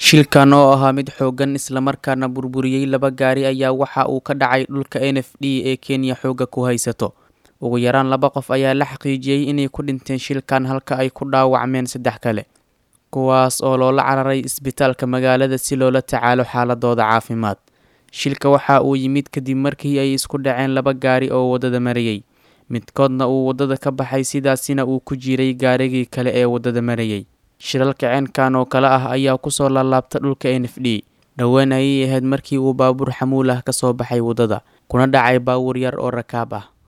Shilkan oo ahaa mid xooggan isla markaana burburiyay laba gaari ayaa waxa uu ka dhacay dhulka NFD ee Kenya xoogga ku haysato. Ugu yaraan laba qof ayaa la xaqiijiyay inay ku dhinteen shilkan halka ay ku dhaawacmeen saddex kale, kuwaas oo loola cararay isbitaalka magaalada si loola tacaalo xaaladooda caafimaad. Shilka waxa uu yimid kadib markii ay isku dhaceen laba gaari oo waddada marayay, midkoodna uu waddada ka baxay sidaasina uu ku jiray gaarigii kale ee waddada marayay. Shilalka ceenkan oo kale ah ayaa ku soo laalaabta dhulka NFD. Dhowaan ayay ahayd markii uu baabuur xamuul ah ka soo baxay waddada, kuna dhacay baabuur yar oo rakaab ah.